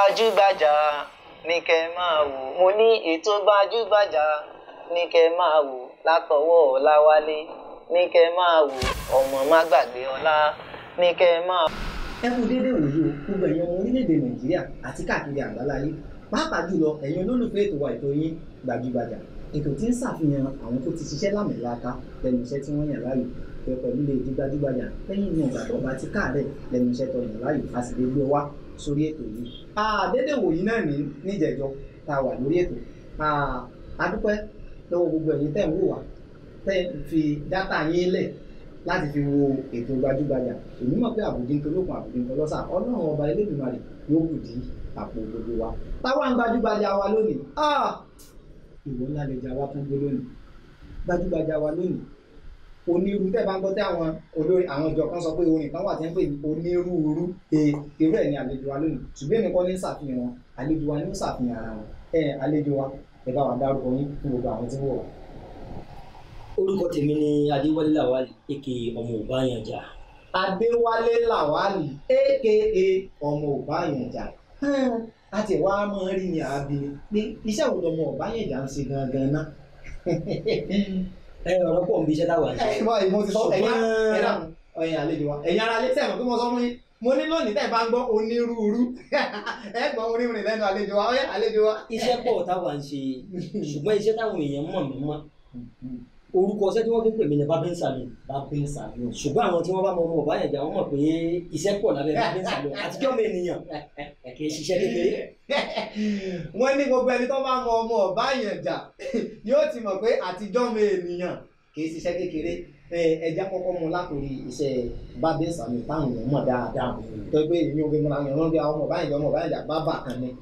gbajúgbajà ní kẹ́ máa wò mo ní ètò gbajúgbajà ní kẹ́ máa wò látọwọ́ Ọláwálé ní kẹ́ máa wò ọmọ má gbàgbé ọlá ní kẹ́ máa. ẹ kú déédéé wòye o gbogbo ẹ̀yin ọmọ orílẹ̀-èdè nàìjíríà àti káàkiri àgbáláyé pàápàá jùlọ ẹ̀yin olólùfẹ́ ètò wa ètò yín gbajúgbajà ètò tí ń ṣàfihàn àwọn tó ti ṣiṣẹ́ lámìlaka lẹ́nu iṣẹ́ tí wọ́n yàn láàyò pé pẹ̀lú lè di gbajúgbajà lẹ́yìn ìwọ̀n ìgbà tó bá ti káàrẹ̀ lẹ́nu iṣẹ́ tó yàn láàyò a sì lè gbé wá sórí ètò yìí. àdédé wòyí náà ní níjẹ̀jọ tá a wà lórí ètò adúpẹ́ lọ́wọ́ gbogbo ẹ̀yin tẹ́ ń wò wá tẹ́ ń fi dátà yín lẹ̀ láti fi wo ètò gbajúgbajà èmi mọ̀ pé àbùdí ń tolókun àbùdí ń tọlọ́sà ọlọ́run ọba Elédùmarè yóò kù dí àpò gbogbo wa táwa ń gbajúgbajà wa lónìí ìwọ ńlá lè jà wá tún gbé lónìí gbajúgbajà wa lónìí onírú tẹ́ bá ń gbọ́ tí àwọn olórin àwọn ìjọ kan sọ pé orin kan wà tí wọ́n pè ní onírúurú e irú ẹ̀ ní àlejò wa lónìí ṣùgbọ́n èmi kọ́ ní ṣàfihàn wọn àlejò wa ní ó ṣàfihàn ara wọn ẹ àlejò wa ẹ bá wa dárúkọ yín fún gbogbo àwọn tí ń wọ̀ wá. orúkọ tèmi ni adéwálé làwálì èkè ọmọ òbáyànjà adéwálé làwálì aka ọmọ òbáyànjà àti ẹ̀wá máa ń rí ní àbí pé iṣẹ́ wo lọmọ òbáyànjà ń ṣe gangan náà. ẹ ọ̀rọ̀ pọ̀ nbí iṣẹ́ táwa ń ṣe ẹ bọ́ ìmọ̀ ti sọ ẹ̀yà Ṣùgbọ́n- ẹ̀dá ẹ̀yìn àlejò wa ẹ̀yìn ara lé sẹ́wọ̀n pé mo sọ fún yín mo ní lónìí tẹ́ ẹ bá ń gbọ́ onírúurú ẹ gbọ́ onírúurú lẹ́nu àlejò wa ọ̀yẹ́ àlejò wa. iṣẹ́ pọ̀ táwa ń ṣe ṣùgbọ́n iṣẹ́ táwọn èèyàn mọ̀ mí mọ́ orúkọ iṣẹ́ tí wọ́n fi ń pè mí ní babin salon babin salon. ṣùgbọ́n àwọn tí wọ́n bá mọ ọmọ ọ̀báyànjà wọ́n mọ̀ pé iṣẹ́ pọ̀ lábẹ́ babin salon àtijọ́ mi ènìyàn kì í ṣiṣẹ́ kékeré wọ́n ní gbogbo ẹni tó bá mọ ọmọ Ọbáyànjà yóò ti mọ̀ pé àtijọ́ mi ènìyàn kì í ṣiṣẹ́ kékeré ẹ ẹja kọ́kọ́ mu látòrí iṣẹ́ babin salon táwọn èèyàn mọ̀ dáadáa tó pé èmi ò fi múra yàn lọ́dẹ àwọn ọmọ Ọbáyànjà ọmọ Ọbáyànjà bábà kan ní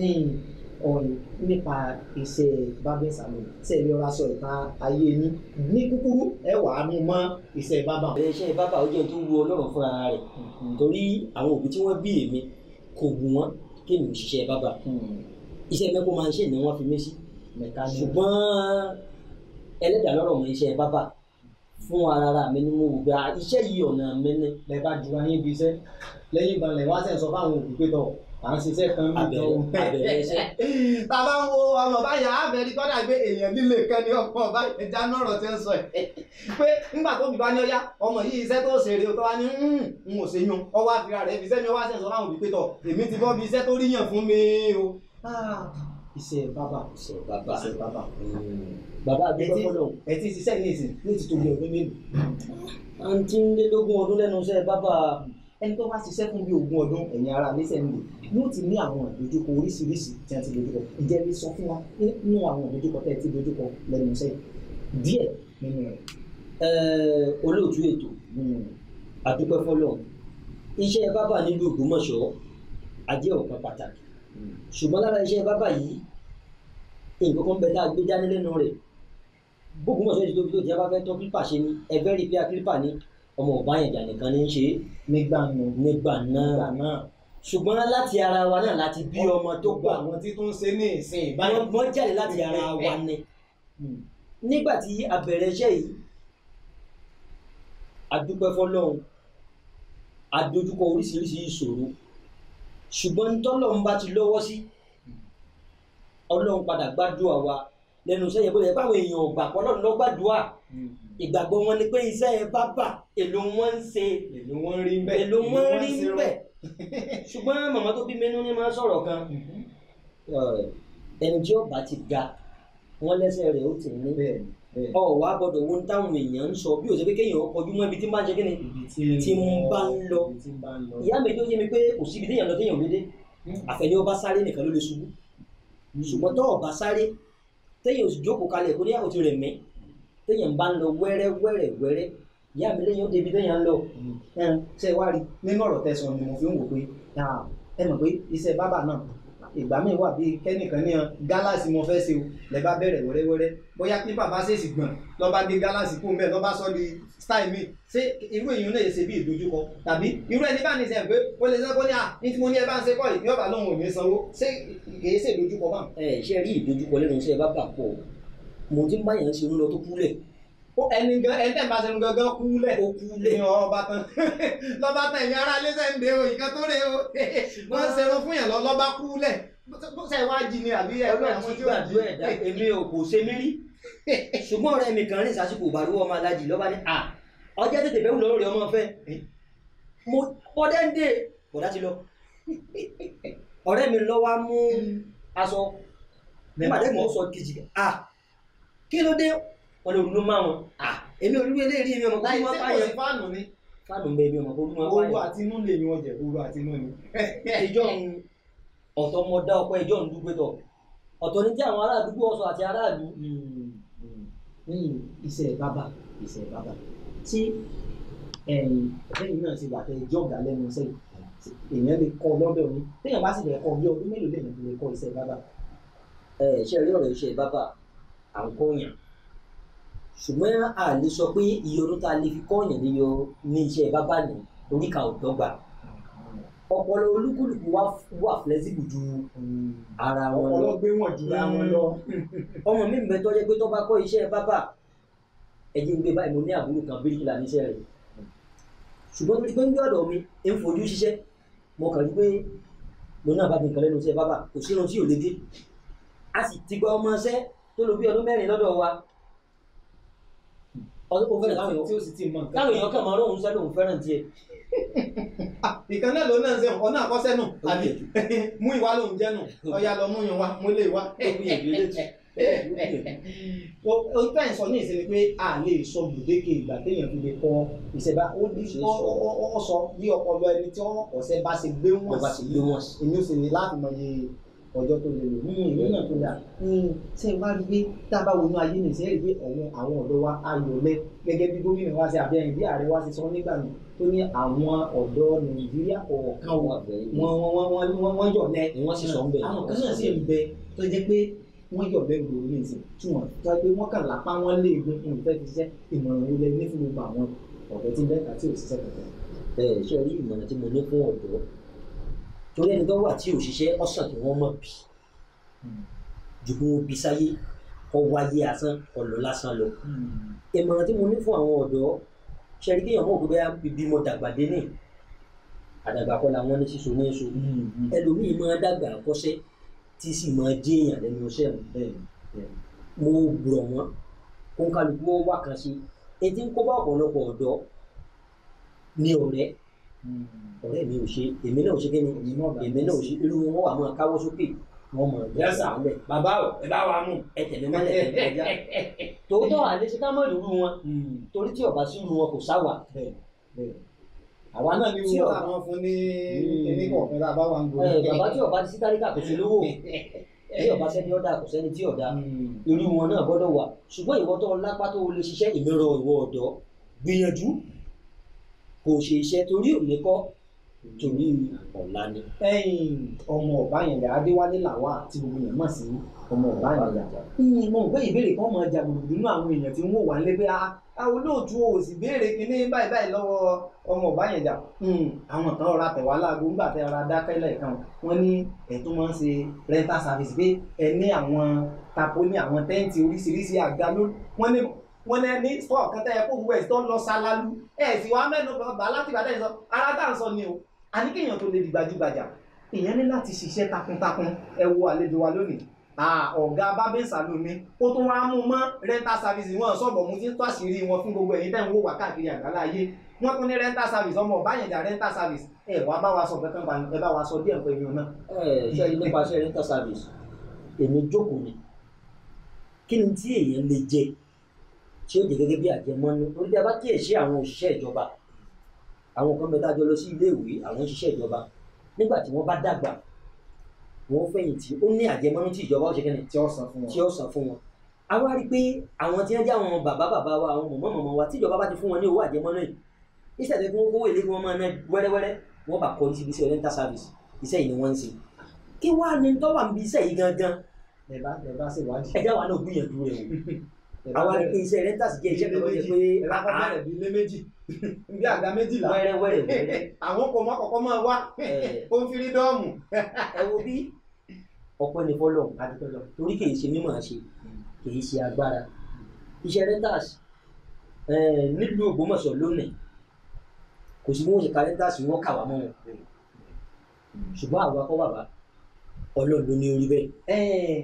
ọ̀rọ̀ nípa iṣẹ́ babin salon ṣe lè ra aṣọ ìta ayé yín ní kúkúrú ẹ wà á mú mọ́ iṣẹ́ bábà. iṣẹ́ bábà ó jẹ́ tó wu ọlọ́run fúnra rẹ̀ torí àwọn òbí tí wọ́n bí èmi kò wù wọ́n kí èmi ò ṣiṣẹ́ bábà iṣẹ́ mẹ́kọ́ máa ń ṣe ni wọ́n fi mí sí mẹkáníkì. ṣùgbọ́n ẹlẹ́dàá lọ́rọ̀ mọ iṣẹ́ bábà fún ara ara mi ni mo wò gba iṣẹ́ yìí ọ̀nà mi ni lẹ bá ju ayé ibi iṣẹ́ lẹ́yìn ìgbà lẹ wá sẹ sọ fáwọn òbí pé tọ à ń ṣiṣẹ́ kan bí Abẹ̀rẹ̀- abẹ̀rẹ̀ iṣẹ́. bàbá ń wo ọmọ báyà abẹrí kọ́dà gbé èèyàn líle kan ní ọmọ báyà ẹja náà rọ̀ tí ń sọ ẹ̀ pé nígbà tó bí bá ní ọyá ọmọ yìí iṣẹ́ tó ṣèrè tó wá ní ń ò ṣe yan ọwọ́ àfihàn rẹ̀ fi iṣẹ́ mi ọwọ́ àṣẹ sọ fáwọn òbí pé tọ èmi ti bọ́ bí iṣẹ́ tó rí yàn fún mi o. Ah, iṣẹ́ bàbá iṣẹ́ bábà iṣẹ́ bàbá bàbá àdúgbò fọlọ́ ẹ ti ṣiṣẹ́ ní ìsìn ní ti tóbi ọdún mélòó àǹtí ń lé lógún ọdún lẹ́nu iṣẹ́ bábà ẹni tó bá ṣiṣẹ́ fún bí ogún ọdún ẹ̀yìn ara lẹ́sẹ̀ ń lò yóò ti ní àwọn ìdojúkọ oríṣiríṣi tí wọ́n ti dojúkọ ǹjẹ́ lè sọ fún wa nínú àwọn ìdojúkọ tẹ́ ẹ ti dojúkọ lẹ́nu iṣẹ́ díẹ̀ nínú rẹ̀. Ẹ, olóòtú ètò àdúgbò fọlọ́ iṣẹ́ bábà nílùú Ògbómọ̀ṣọ́ ajé ọ̀kan pàtàkì ṣùgbọ́n lára iṣẹ́ bábà yìí nǹkan kan bẹ tá a gbé dání lẹ́nu rẹ̀ bóògùnmọ̀ṣọ́ ti tóbi tó ti a bá fẹ́ tọ́ kílípà ṣe ni ẹgbẹ́ rí pé kílípà ní ọmọ Ọbáyànjà nìkan ní í ṣe é nígbà náà nígbà náà nígbà náà ṣùgbọ́n láti ara wa náà láti bí ọmọ tó gbogbo pọ̀ àwọn tí tó ń ṣe ní ìsìn báyìí. wọ́n wọ́n jáde láti ara wa ni nígbà tí a bẹ̀rẹ̀ iṣẹ́ yìí a dúpẹ́ fọlọ́run a dojúkọ oríṣiríṣi ìṣòro ṣùgbọ́n tọ́lọ́run bá ti lọ́wọ́ sí ọlọ́run padà gbàdúrà wa lẹ́nu iṣẹ́ yẹn bó lè báwọn èèyàn ò gbà pọ̀ ọlọ́run ló gbàdúrà ìgbàgbọ́ wọn ni pé iṣẹ́ ẹ bá bà èlò wọn ń ṣe èlò wọn rí bẹ́ẹ̀ èlò wọn rí ṣe rọ. bẹ́ẹ̀ ṣùgbọ́n màmá tó bí mẹ́nu ní máa ń sọ̀rọ̀ kan ẹni tí ọba ti ga wọn lẹ́sẹ̀ rẹ̀ ó ti ní bẹ́ẹ̀ bẹ́ẹ̀ ọ wá gbọ́dọ̀ wo táwọn èèyàn ń sọ bí ó ṣe pé kéèyàn kọjú mọ́ ibi tí máa ń ṣe kí ni ibi tí tí ń bá ń lọ. ibi tí ń bá ń lọ. ìyá mi tó yé mi pé kò síbi téèyàn lọ téèyàn ò lé dé àfẹni ọba sáré nìkan ló lè ṣubú ṣùgbọ́n tó ọba sáré téèyàn ò sì jókòó kalẹ̀ kó ní àwọn ti rẹ̀ mí téèyàn bá ń lọ wẹ́rẹ́ wẹ́rẹ́ wẹ́rẹ́ ìyá mi lẹ́yìn ó débi téèyàn ń lọ ṣe wá rí nínú ọ̀rọ̀ tẹ̀sán ni mo fi ń wò pé ah, ẹ mọ̀ pé iṣẹ́ bábà náà ìgbà míì wà bíi kẹ́nìkan ní han gálàsì mo fẹ́ ṣe o lẹ bá bẹ̀rẹ̀ wẹ́rẹ́wẹ́rẹ́ bóyá pípa bá ṣèṣì gbọ̀n lọ́ bá gé gálàsì kú mbẹ́ lọ́ bá sọ di style mi ṣé irú èèyàn náà yẹ ṣe bí ìdojúkọ tàbí irú ẹni bá ní sẹ́yìn pé ó lè sẹ́kọ́ ní à ní tí mo ní ẹ bá ń ṣe kọ́ yìí ní ọ̀bà lóhùn ò ní sanwó ṣé kìí ṣe ìdojúkọ bá. ẹ ṣe rí ìdojúkọ lẹ́nu iṣẹ́ bá bà pọ̀ mo ti ń báyàn ṣe ń lọ tó kúlẹ̀ Ó- ẹni gan ẹni tẹ̀ ń bá sẹ́nu gangan kú lẹ̀ ó kú lé ní ọba tán lọ́ba tán ẹ̀yin ará ilé sẹ́ ń de o ìkan tó rè o wọ́n ń ṣerun fún yẹn lọ lọ́ba kú lẹ̀ bó ṣe wá jí ni àbí ẹgbẹ́ ọlọ́run àwọn ti tí ó jí. gbàdúrà ẹ̀dá èmi ò kò ṣe mí rí ṣùgbọ́n ọ̀rẹ́ mi kan rìn sásìkò ìbàrúwọ̀ ọmọ alájì lọ́ba ní à ọjọ́ tètè bẹ́ẹ̀ wù lọ́rọ̀ rẹ̀ ọmọ fẹ́ mo ọdẹ ń dé kọ̀dá ti lọ ọ̀rẹ́ mi lọ́wọ́ á mú aṣọ nígbà tí mo sọ kejì à kí ló dé wọn lè ronú máa wọn à èmi olúwe eléyìí mi ọmọ kó láì má sí kò pààyàn sí fáànù ni fáànù ń bẹ mi ọmọ kó má owó pààyàn àti inú lè ní wọn jẹ owó àti inú ni. ìjọ ń ọ̀tọ̀ mọ dá ọpẹ́ ìjọ ń dúpẹ́ tọ̀ ọ̀tọ̀ ní tí àwọn ará àdúgbò ọ̀sọ̀ àti aráàlú lẹ́yìn iṣẹ́ bábà iṣẹ́ bábà tí lẹ́yìn náà ti bàtẹ́ jọ̀gá lẹ́nu iṣẹ́ yìí èèyàn lè kọ́ lọ́dọ̀ ní téèyàn bá sì lè kọ́ bí ọdún mélòó lèèyàn fi lè kọ́ iṣẹ́ bábà. ẹ ṣe rí ọ̀rọ̀ iṣẹ́ bábà à ń kọ́yàn ṣùgbọ́n a lè sọ pé iye ọdún tá a lè fi kọ́yàn ní yọ ní iṣẹ́ bábà ní oríkà ọ̀dọ́gba ọpọlọ olúkúlùkù wà wà flexible ju ara wọn lọ ọlọ́gbé wọn jù ra wọn lọ. ọmọ mi ń bẹ tó jẹ́ pé tó bá kọ́ iṣẹ́ bábà ẹ̀jẹ̀ ń gbé báyìí mo ní àbúrò kan bíríkìlà níṣẹ́ rẹ̀ ṣùgbọ́n tó ti pé ń gbé ọ̀dọ̀ mi ń fojú ṣiṣẹ́ mo kàn rí pé lòun náà bá mi nǹkan lẹ́nu iṣẹ́ bábà kò sí irun tí ò lè dé a sì ti gba ọmọ iṣẹ́ tó lò bí ọdún mẹ́rin lọ́dọ̀ wa ọdún kò fẹ́ràn táwọn tí èèyàn ó sì ti mọ nǹkan. táwọn èèyàn kàn máa lóhun sẹ́ lóhun fẹ́ràn tiẹ̀ ìkan náà ló náà ń ṣe ọ̀nà àkọsẹ́ nù Ó àbí gbìyànjú. mú ìwá lòún jẹ́ nù ọ̀ya lọ mú yín wá mú lè wá. ó gbìyànjú eléjì o o tẹ́ ẹ̀ sọ ní ìsinmi pé a lè sọ gbèdéke ìgbà téèyàn fi lè kọ ìṣẹ̀bá ó ní Ṣe é ó sọ. ó- ó- ó sọ bí ọpọlọ ẹni tí wọ́n ọ̀sẹ̀ bá ṣe gbé wọ́n wọ́n bá ti gbé wọn sí. èmi ò sì ní láti mọ iye ọjọ́ tó lè lò nínú ìlú náà tó dà ṣé ẹ bá rí pé tá a bá wọnú ayé nìṣẹ́ rí pé ọ̀wọ́n àwọn ọ̀dọ́ wa ayọ̀ lẹ gẹ́gẹ́ bí gómìnà wa ṣe àbí ẹ̀yìn bí ààrẹ wa ṣe sọ nígbà mi tó ní àwọn ọ̀dọ́ nàìjíríà ọ̀ọ̀kan káwọn wọn àgbẹ̀ wọ́n wọ́n wọ́n wọ́n wọ́n yọ̀ lẹ ni wọ́n sì sọ ń bẹ̀ àwọn kan náà sì ń bẹ tó jẹ́ pé wọ́n yọ̀ lẹ́nu lórí ìsìn tí wọ́n tó jẹ́ pé wọ́n kàn lápá wọn lé egun fún ìfẹ́ fi ṣiṣẹ́ ìmọ̀ràn wo lẹ ní fún gbogbo àwọn ọ̀dọ́ tí ń bẹ́ẹ̀ àti òṣìṣẹ́ kankan. ẹ ṣe rí ìmọ̀ràn tí mo ní fún ọ̀dọ́ torí ẹni tó wà tí ò ṣiṣẹ́ ọ̀sán kí wọ́n mọ̀ bí ju kí wọ́n bí sáyé kọ́ wáyé asán ọ̀lọ́ lásán lọ. ìmọ̀ràn tí mo ní fún àwọn ọ̀dọ́ ṣe rí kéèyàn mọ̀ pé bẹ́ẹ̀ bí mo dàgbà dé ní àdàgbà kọ́ làwọn ní sísun ní èso ẹlòmíì máa dàgbà kọ́ṣẹ́ tí sì máa jéèyàn lẹ́nu iṣẹ́ mi mo gbọ̀ wọ́n kó ń kálukú ó wà kan sí etí ń kó bá ọ̀pọ̀lọpọ̀ ọ̀dọ́ ní ọ̀rẹ́ ọ̀rẹ́ mi ò ṣe èmi náà ò ṣe kíni èmi náà ò ṣe irú wọn wà máa káwọ́ sókè wọn mọ̀ ẹ̀ Yes, sir. sàálẹ̀ bàbá o ẹ bá wa mú. ẹ tẹ̀lé mọ́lẹ̀ ẹ̀ kọjá tòótọ́ àlẹ́ ṣe ká mọ̀ lóru wọn torí tí ọba sí irú wọn kò sáwà àwa náà ní Tí owó ọba- àwọn fún ní Mm. kíní kọ̀ọ̀kan tá a bá wà ń ẹ bàbá tí ọba ti sí tálíkà kò sí lówó bí ọba sẹ́ni ọ̀dà kò sẹ́ni tí ọ̀dà irú wọn náà gbọ́dọ̀ wà ṣùgbọ́n ìwọ tó lápá tó lè ṣiṣẹ́ ìmíràn ìwọ ọ̀dọ́ gbìyànjú kò ṣe iṣẹ́ torí òní kọ́ torí ọ̀la ni. ẹ̀yin ọmọ ọ̀báyànjà adéwálé làwà tí gbogbo yẹn mọ̀ sí ọmọ ọ̀báyànjà Hmm, mo rò pé ìbéèrè kan máa jà gbogbo nínú àwọn èèyàn tí ń wò wá lé pé a àwọn olóòtú ò sì béèrè kínní báyìí báyìí lọ́wọ́ ọmọ ọ̀báyànjà Hmm, àwọn kan ọ̀rá tẹ̀wá láago nígbà tẹ́ ọ̀rá dákẹ́ lẹ́ẹ̀kan wọ́n ní ẹ̀tún máa ń ṣe rental service pé ẹ ní àwọn tapo ní àwọn tẹ́ǹtì oríṣiríṣi àga ló wọ́n ní wọ́n ní ní store kan tẹ́ ẹ kó gbogbo ẹ̀ tó lọ ṣálálu ẹ̀ sì wá mẹ́nu bàbá láti bàtà ìsọ ara tá à ń sọ ni o àní kéèyàn tó lè di gbajúgbajà èèyàn ní láti ṣiṣẹ́ takuntakun ẹ wo àlejò wa lónìí Ah, ọ̀gá bábẹ́sà ló ní ó tún wá mú mọ́ rental service wọn sọ̀bọ̀ mú tí ń tó àṣírí wọn fún gbogbo ẹ̀yin tẹ́ ń wò wá káàkiri àgbálá ayé wọ́n tún ní rental service ọmọ ọ̀báyẹ̀dà rental service ẹ wá bá wa sọ kankan pa ẹ bá wa sọ díẹ̀ pẹ̀lú náà. ẹ ṣe nípasẹ̀ rental service èmi jókòó ni kí ni tí èèyàn lè jẹ tí ó jẹ gẹ́gẹ́ bí àjẹmọ́nú orí bí a bá kíyèsí àwọn òṣìṣẹ́ ìjọba àwọn kan bẹ tá a jọ lọ sí iléèwé àwọn òṣìṣẹ́ ìjọba nígbà tí wọ́n bá dàgbà wọ́n fẹ̀yìntì ó ní àjẹmọ́nú tí ìjọba ó ṣe kẹ́ni tí ó san fún tí wọn. ó san fún wọn a wá rí i pé àwọn tí wọ́n jẹ́ àwọn bàbá bàbá wa àwọn mọ̀mọ́ mọ̀mọ́ wa tí ìjọba bá ti fún wọn ní owó àjẹmọ́nú yìí ìṣẹ̀lẹ̀ tí wọ́n kówó èlé kí wọ́n máa ná wẹ́rẹ́wẹ́rẹ́ wọ́n bá kọ́ síbi iṣẹ́ rental service iṣẹ́ yìí ni wọ́n ń ṣe kí wàá ní tọ́wà ń bi iṣẹ́ yìí gangan ẹ bá ẹ bá ṣèwádìí. ẹjá wa náà gbìyànjú rẹ̀ ẹ o bá àwa rí i bẹ̀rẹ̀- pé iṣẹ́ rental jẹ́ iṣẹ́ kan tó yẹ pé ẹ bá kọ́ bẹ̀rẹ̀ bí ilé méjì bí àga méjìlá wẹ́rẹ́wẹ́rẹ́ wẹ́rẹ́ àwọn kò mọ kọ̀kọ́ máa wá ẹ̀, ó ń fi rí dọ́ọ̀mù. ẹ wo bí ọpẹ́ ní fọ́lọ̀ torí kì í ṣe mímọ̀ ṣe kì í ṣe agbára iṣẹ́ rentals Eh, nílùú Ògbómọ̀ṣọ́ lónìí kò sí bí wọ́n ṣe kàlẹ́ńdà sí wọ́n kà wá mọ́ wọn ṣùgbọ́n àwa kọ́ bàbá ọlọ́run ló ní orí bẹ́ẹ̀. ẹ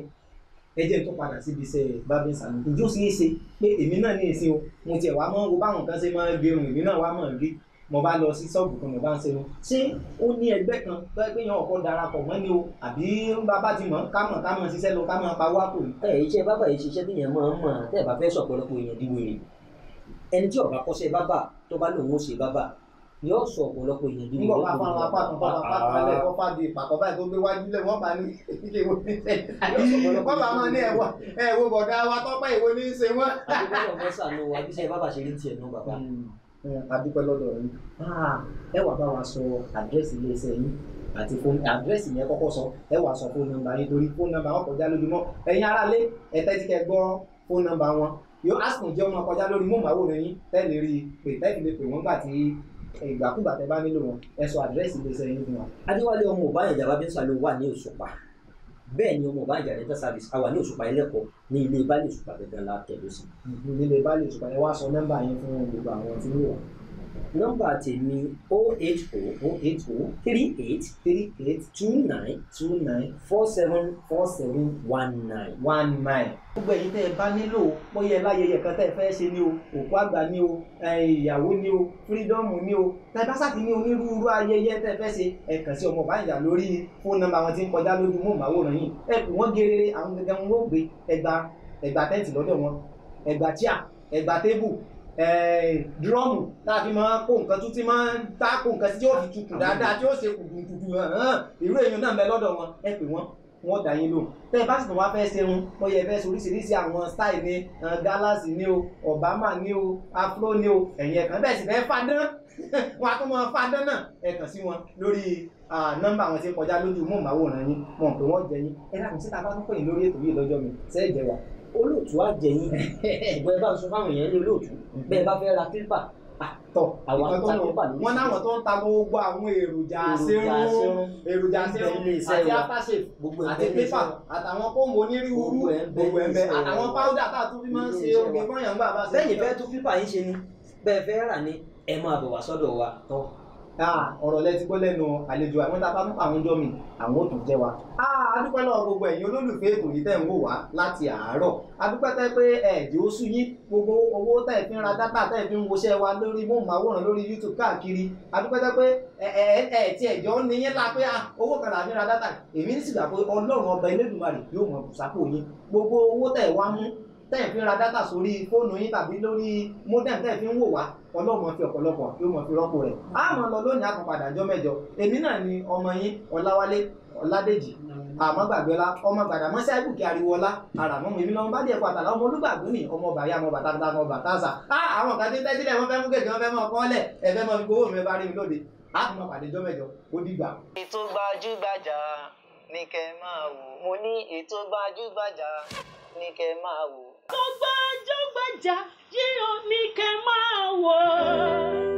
ẹ jẹ́ tó padà síbi iṣẹ́ bábí sàmì ìjó sì é ṣe pé èmi náà ní ìsìn o mo tiẹ̀ wá mọ́ wo báwọn kan ṣe máa ń gerun èmi náà wá mọ̀ rí mo bá lọ sí ṣọ́ọ̀bù kan mo bá ń ṣe wọn ṣé ó ní ẹgbẹ́ kan tó ẹ pé yan ọkọ darapọ̀ mọ́ ni o àbí bàbá ti mọ̀ ká mọ̀ ká mọ̀ ṣiṣẹ́ lọ ká mọ̀ pa wá kò ní. ẹ iṣẹ́ bábà yìí ṣiṣẹ́ tí yẹn máa ń mọ̀ tẹ́ ẹ bá fẹ́ sọ̀pọ̀lọpọ̀ èèyàn di wèrè ẹni tí ó bá kọ́ṣẹ́ bábà tó bá lòun ó ṣe bábà yóò sọ ọ̀pọ̀lọpọ̀ èèyàn di nígbà wèrè. wà fún àwọn apá kan fún apá kan lẹ̀ kọ́ fàdí ìpàkọ́ báyìí tó gbé wájú lẹ̀ wọ́n bá ní ilé ìwé ní sẹ́yìn. wọ́n bá máa ní ẹ̀wọ̀ ẹ̀wọ̀ bọ̀dá wa tọ́pẹ́ ìwé ní í ṣe wọ́n. àdúgbò mọ́sà ló wà bí iṣẹ́ bábà ṣe rí tiẹ̀ nù bàbá. adúpẹ́ lọ́dọ̀ yín ẹ wà bá wa sọ àdírẹ́sì iléeṣẹ́ yín àti fóònù àdírẹ́sì yẹn kọ́kọ́ sọ ẹ wà sọ fóònù nọ́mbà yín torí fóònù nọ́mbà wọn kọjá lójúmọ́ ẹ̀yin aráalé ẹ tẹ́tí kẹ́ gbọ́ fóònù nọ́mbà wọn yóò asùn jẹ́ ọmọ kọjá lórí móhùnmáwòrán yín tẹ́lẹ̀ rí i pé tẹ́lẹ̀ lè pè wọ́n gbà tí ìgbàkúgbà tẹ́ bá nílò wọn ẹ sọ àdírẹ́sì iléeṣẹ́ yín fún wa. adéwálé ọmọ ọbànìjà bá bíńsà ló wà ní òṣùpá bẹ́ẹ̀ ni ọmọ ọbànìjà dental service àwa ní òṣùpá ẹlẹ́kọ̀ọ́ ní ilé ìbálẹ̀ òṣùpá gẹ́gẹ́ la tẹ̀lé sí. nílé bá lè sùpà ẹ wá sọ nọ́mbà yín fún gbogbo àwọn tí ń wò wá. nọ́mbà tèmi o eight o o eight o three eight three eight two nine two nine four seven four seven one nine. one nine. gbogbo ẹ̀yin tẹ́ ẹ bá nílò bóyá ẹ láyẹyẹ kan tẹ́ ẹ fẹ́ ṣe ní o òkú àgbà ní o ẹ, ìyàwó ní o fírídọ́ọ̀mù ní o tẹ́ ẹ bá sáà ti ní onírúurú ayẹyẹ tẹ́ ẹ fẹ́ ṣe ẹ kàn sí ọmọ Ọbánijà lórí fóònù nọ́mbà wọn tí ń kọjá lójú móhùnmáwòrán yìí ẹ pè wọ́n gerere àwọn gẹ́gẹ́ wọn ó gbé ẹgbà ẹgbà tẹ́ǹtì lọ́dọ̀ wọn ẹgbà tíà ẹgbà tébù dúrọ́ọ̀mù tá a fi máa kó nǹkan tún ti máa ń tá kó nǹkan sí tí ó fi tutù dáadáa tí ó ṣe kùdùkùdù hàn irú èèyàn náà ń bẹ lọ́dọ̀ wọn ẹ pè wọ́n wọ́n dá yín lò tẹ́ ẹ bá sì tún wá fẹ́ ṣerun ó yẹ fẹ́ oríṣiríṣi àwọn style ní gálàsì ní o obama ní o afro ní o ẹ̀yìn ẹ̀kan bẹ́ẹ̀ sì fẹ́ fadán wọn a tún mọ fadán náà ẹ kàn sí wọn lórí ah, nọ́mbà àwọn tí ń kọjá lójú móhùnmáwòrán yín wọn pé wọ́n jẹ yín ẹ dákun síta bá tún pè yín lórí ètò yìí lọ́jọ́ mi sẹ́ẹ̀ jẹ wa. olóòtú á jẹ yín ṣùgbọ́n ẹ bá ń sọ fáwọn èèyàn ní olóòtú bẹ́ẹ̀ bá fẹ́ ra kílípà tọ Àwọn ìkan tó ta lọ pépà lóríṣiríṣi. wọn náwọn tó ń ta gbogbo àwọn èròjà Èròjà aṣerun aṣerun. èròjà Ń bẹ aṣerun nílé iṣẹ́ àti wa. aftershave gbogbo àti ẹgbẹ́ pépà àtàwọn kóńgò onírúurú Gbogbo ẹ̀ ń bẹ gbogbo ẹ̀ ń bẹ nílé iṣẹ́ àtàwọn wa. páúdà tá a tún fi máa ń ṣe Nílé iṣẹ́ oge wa. fọyàn gbà bá ṣe. bẹ́ẹ̀ fẹ́ tún kílípà yín ṣe ni bẹ́ẹ̀ fẹ́ rà ni ẹ máa bọ̀ wá sọ́dọ̀ wa tọ́ Ah, ọ̀rọ̀ lẹ ti gbọ́ lẹ́nu àlejò àwọn tá a bá mú àwọn ọjọ́ mi àwọn ò tún jẹ́ wa. Ah, adúpẹ́ lọ́wọ́ gbogbo ẹ̀yin olólùfẹ́ ètò yìí tẹ̀ ń wò wá láti àárọ̀. adúpẹ́ tẹ́ pé ẹ̀ẹ́dì oṣù yín gbogbo owó tẹ̀ fi ń ra dátà tẹ̀ fi ń woṣẹ́ wa lórí móhùnmáwòrán lórí YouTube káàkiri. adúpẹ́ tẹ́ pé ẹ ẹ ẹ tí ẹ̀jọ́ ní yín la pé ah, owó kan là fi ń ra dátà. èmi ní sìgbà pé ọlọ́run ọba Elédùmarè yóò mọ bùsápò yín gbogbo owó tẹ̀ wá mú tẹ̀ fi ń ra dátà sórí fóònù yín tàbí lórí modem tẹ̀ fi ń wò wá ọlọ́mọ fi ọ̀pọ̀lọpọ̀ yóò mọ̀ fi rọ́pò rẹ̀. a mọ̀ lọ lónìí àkànpadà ọjọ́ mẹ́jọ èmi náà ni ọmọ yín ọláwálé ọládèjì àmọ́ gbàgbé ọlá ọmọ gbàdá mọ́sí àìbùkẹ́ ariwo ọlá ara mọ́ mi lọ́mọ bá díẹ̀ kó àtàlà ọmọ olúgbàgbé ni ọmọ bàyá ọmọ bàtà bàtà ọmọ bàtà sà á àwọn kan tí ń tẹ́tílẹ̀ wọ́n fẹ́ mú gègé wọ́n fẹ́ mọ́ ọkọ́lẹ̀ ẹ fẹ́ mọ́ fi gbowó mi bá rí mi lóde a tún mọ̀ pàdé ọjọ́ mẹ́jọ ó dìgbà. ètò gbajúgbajà ní kẹ́ máa wò mo ní ètò gbajúgbajà ní kẹ́ máa wò. tó gbajúgbajà yìí ò ní kẹ́ máa wò ó.